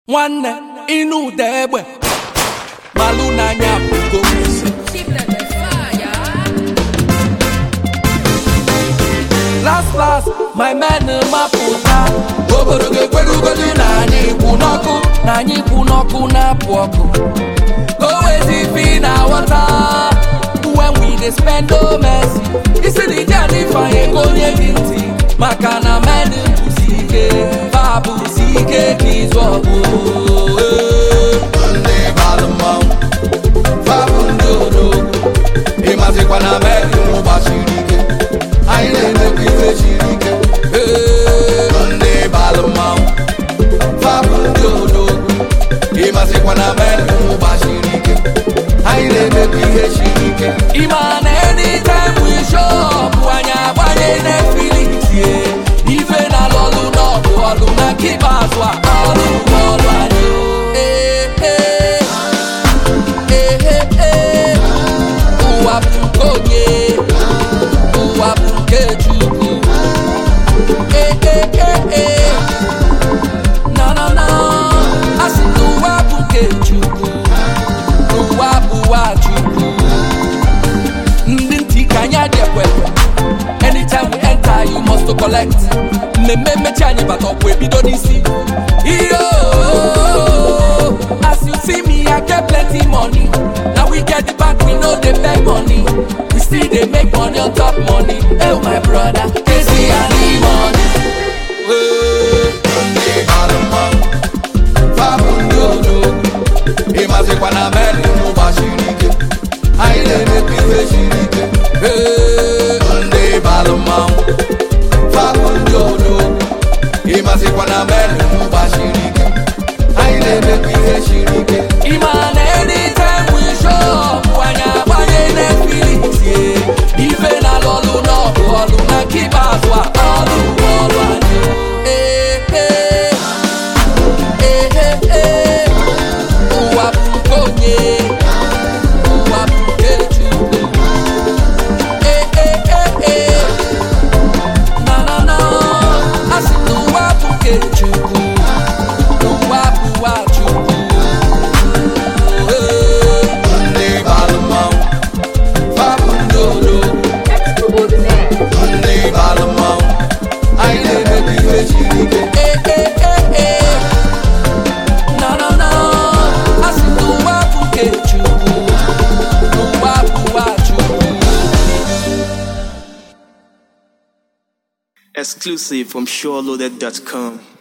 nwanne ịnụ ụda egbe malụ n'anya bụgo isi last last my men mapụta obodo ga-ekwerugodu na anyị kwụ n'ọkụ na anyị kwụ n'ọkụ na-apụ ọkụ gowezi fi na wọta when we dey spend no mercy isi na ije anyị fanye ka onye gị ntị maka na men bụsi ike fa bụsi ike ka ịzụ ọgụ ndị balụ mmanwụ fabụ ndị odogwu ịmazikwa na meri gbasiri ike anyị na-emekwa ife siri ike ndị balụ mmanwụ fabụ ndị odogwu ịmazikwa na meri gbasiri ike anyị na-emekwa ihe siri ike ịma na anytime we show up anyị agbanye Netflix ye ife na lọlụ n'ọgụ ọlụ na nke ikpeazụ a ọlụ bụ ọlụ anyị Ee, ee. Ee, ee, ee. ụwa bụ nke onye ụwa bụ nke Chukwu Ee, ee, ee, ee. na na na asị na ụwa bụ nke Chukwu ụwa bụwa Chukwu ndị ntị ka anyị adị ekwekwe anytime we enter you must to collect mmemme mmechi anyị bata ọkwa ebido n'isi iyo as you see me i get plenty money na we get the back we no dey beg money we still dey make money on top money oh my brother kezi ani money. Hey. ndị balụ mmanwụ fabụ ndị odogwu ịmazikwa na meri gbasiri ike anyị na-emekwa ife siri ike Hey. ndị balụ mmanwụ fabụ ndị odogwu ịmazikwa na meri gbasiri ike anyị na-emekwa ihe siri ike Ịma na anytime we show up anyị agbanye Netflix ye ife na lọlụ n'ọgụ ọlụ na nke ikpeazụ a ọlụ bụ ọlụ anyị Ee, ee. Ee, ee, ee. ụwa bụ nke onye ụwa bụ nke Chukwu Ee, ee, ee, ee. na na na asị na ụwa bụ nke Chukwu ụwa bụwa Chukwu Ee. ndị balụ mmanwụ fabụ ndị odogwu ndị balụ mmanwụ anyị na-emekwa ihe siri ike Eh, eh, eh, eh. Na, na, na. A sị na ụwa bụ nke Chukwu. Ụwa bụwa Chukwu. Exclusive from SureLoaded.com.